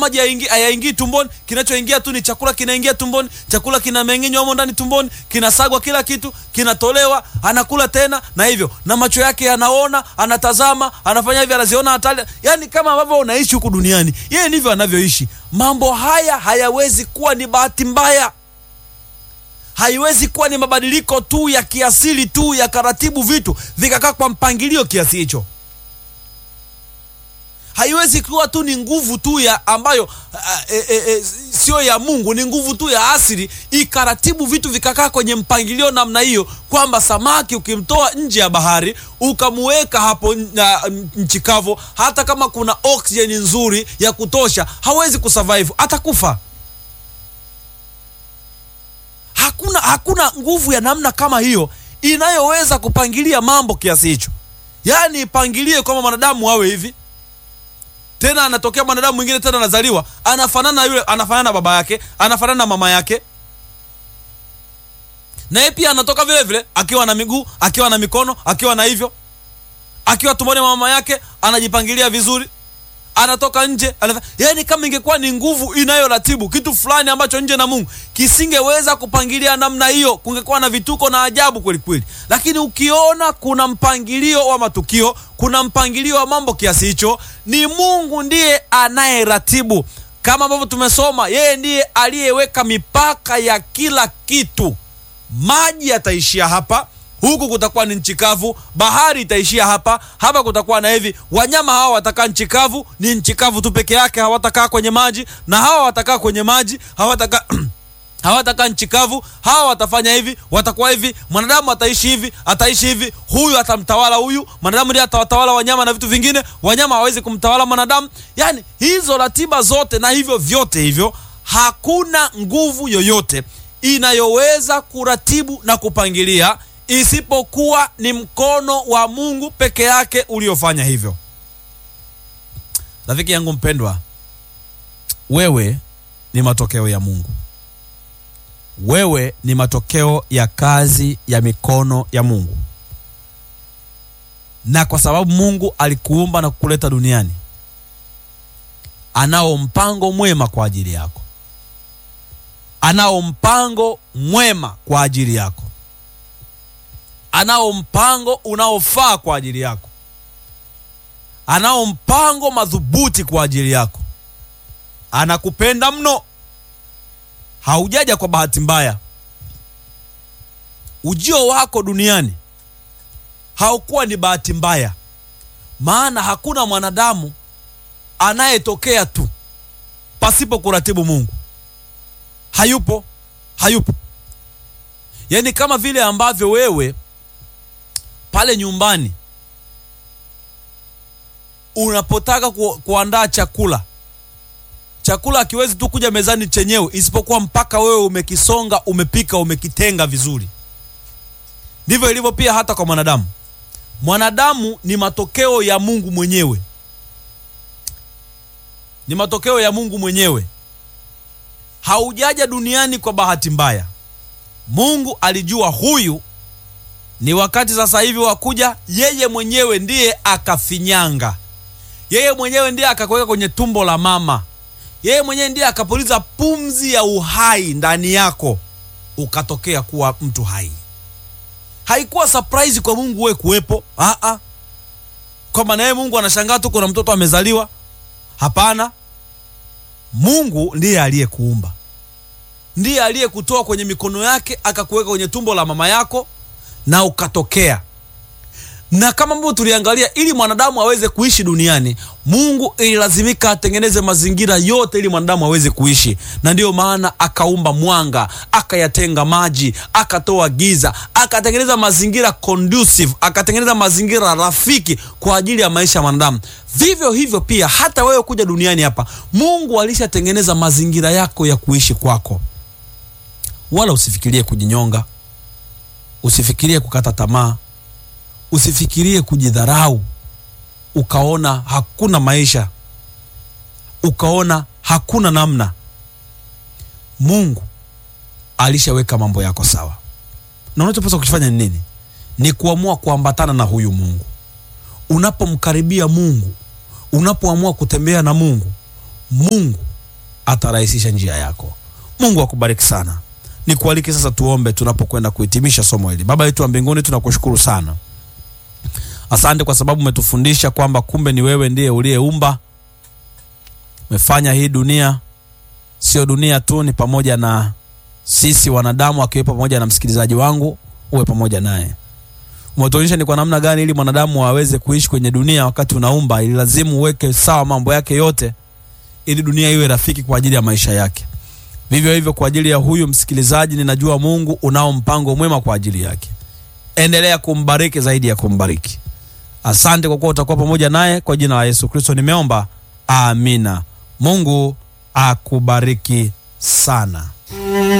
maji hayaingii hayaingii tumboni, kinachoingia tu ni chakula, kinaingia tumboni, chakula kinameng'enywa humo ndani tumboni, kinasagwa, kila kitu kinatolewa, anakula tena, na hivyo na macho yake yanaona, anatazama, anafanya hivi, anaziona hatari, yani kama ambavyo unaishi huku duniani, yeye ndivyo anavyoishi. Mambo haya hayawezi kuwa ni bahati mbaya, haiwezi kuwa ni mabadiliko tu ya kiasili tu ya karatibu vitu vikakaa kwa mpangilio kiasi hicho haiwezi kuwa tu ni nguvu tu ya ambayo e, e, e, sio ya Mungu, ni nguvu tu ya asili ikaratibu vitu vikakaa kwenye mpangilio namna hiyo, kwamba samaki ukimtoa nje ya bahari ukamuweka hapo na nchi kavu, hata kama kuna oksijeni nzuri ya kutosha, hawezi kusurvive, atakufa. Hakuna, hakuna nguvu ya namna kama hiyo inayoweza kupangilia mambo kiasi hicho, yaani ipangilie kwamba mwanadamu awe hivi tena anatokea mwanadamu mwingine tena anazaliwa anafanana yule, anafanana na baba yake, anafanana na mama yake, na yeye pia anatoka vile vile akiwa na miguu, akiwa na mikono, akiwa na hivyo, akiwa tumboni mwa mama yake, anajipangilia vizuri, anatoka nje anaf... yaani kama ingekuwa ni nguvu inayoratibu kitu fulani ambacho nje na Mungu kisingeweza kupangilia namna hiyo, kungekuwa na vituko na ajabu kweli kweli. Lakini ukiona kuna mpangilio wa matukio, kuna mpangilio wa mambo kiasi hicho, ni Mungu ndiye anayeratibu, kama ambavyo tumesoma, yeye ndiye aliyeweka mipaka ya kila kitu. Maji yataishia hapa huku kutakuwa ni nchi kavu, bahari itaishia hapa hapa, kutakuwa na hivi. Wanyama hawa watakaa nchi kavu, ni nchi kavu tu peke yake, hawatakaa kwenye maji, na hawa watakaa kwenye maji, hawatakaa hawatakaa nchi kavu. Hawa watafanya hivi, watakuwa hivi. Mwanadamu ataishi hivi, ataishi hivi, huyu atamtawala huyu. Mwanadamu ndiye atawatawala wanyama na vitu vingine, wanyama hawezi kumtawala mwanadamu. Yani hizo ratiba zote na hivyo vyote hivyo, hakuna nguvu yoyote inayoweza kuratibu na kupangilia isipokuwa ni mkono wa Mungu peke yake uliofanya hivyo. Rafiki yangu mpendwa, wewe ni matokeo ya Mungu. Wewe ni matokeo ya kazi ya mikono ya Mungu, na kwa sababu Mungu alikuumba na kukuleta duniani, anao mpango mwema kwa ajili yako, anao mpango mwema kwa ajili yako anao mpango unaofaa kwa ajili yako, anao mpango madhubuti kwa ajili yako. Anakupenda mno, haujaja kwa bahati mbaya. Ujio wako duniani haukuwa ni bahati mbaya, maana hakuna mwanadamu anayetokea tu pasipo kuratibu Mungu. Hayupo, hayupo. Yaani kama vile ambavyo wewe pale nyumbani unapotaka ku, kuandaa chakula, chakula hakiwezi tu kuja mezani chenyewe, isipokuwa mpaka wewe umekisonga, umepika, umekitenga vizuri. Ndivyo ilivyo pia hata kwa mwanadamu. Mwanadamu ni matokeo ya Mungu mwenyewe, ni matokeo ya Mungu mwenyewe. Haujaja duniani kwa bahati mbaya. Mungu alijua huyu ni wakati sasa hivi wa kuja. Yeye mwenyewe ndiye akafinyanga, yeye mwenyewe ndiye akakuweka kwenye tumbo la mama, yeye mwenyewe ndiye akapuliza pumzi ya uhai ndani yako, ukatokea kuwa mtu hai. Haikuwa surprise kwa Mungu wewe kuwepo, a kwamba naye Mungu anashangaa tu kuna mtoto amezaliwa. Hapana, Mungu ndiye aliyekuumba, ndiye aliyekutoa kwenye mikono yake akakuweka kwenye tumbo la mama yako na ukatokea. Na kama ambavyo tuliangalia, ili mwanadamu aweze kuishi duniani, Mungu ililazimika atengeneze mazingira yote ili mwanadamu aweze kuishi, na ndiyo maana akaumba mwanga, akayatenga maji, akatoa giza, akatengeneza mazingira conducive, akatengeneza mazingira rafiki kwa ajili ya maisha ya mwanadamu. Vivyo hivyo pia hata wewe kuja duniani hapa, Mungu alishatengeneza mazingira yako ya kuishi kwako, wala usifikirie kujinyonga usifikirie kukata tamaa, usifikirie kujidharau, ukaona hakuna maisha, ukaona hakuna namna. Mungu alishaweka mambo yako sawa, na unachopaswa kufanya ni nini? Ni kuamua kuambatana na huyu Mungu. Unapomkaribia Mungu, unapoamua kutembea na Mungu, Mungu atarahisisha njia yako. Mungu akubariki sana. Nikualike sasa tuombe tunapokwenda kuhitimisha somo hili. Baba yetu wa mbinguni, tunakushukuru sana, asante kwa sababu umetufundisha kwamba kumbe ni wewe ndiye uliyeumba, umefanya hii dunia. Sio dunia tu, ni pamoja na sisi wanadamu, akiwepo pamoja na msikilizaji wangu, uwe pamoja naye. Umetuonyesha ni kwa namna gani ili mwanadamu aweze kuishi kwenye dunia wakati unaumba, ili lazimu uweke sawa mambo yake yote, ili dunia iwe rafiki kwa ajili ya maisha yake. Vivyo hivyo kwa ajili ya huyu msikilizaji, ninajua Mungu unao mpango mwema kwa ajili yake. Endelea kumbariki zaidi ya kumbariki. Asante kwa kuwa utakuwa pamoja naye. Kwa jina la Yesu Kristo nimeomba, amina. Mungu akubariki sana.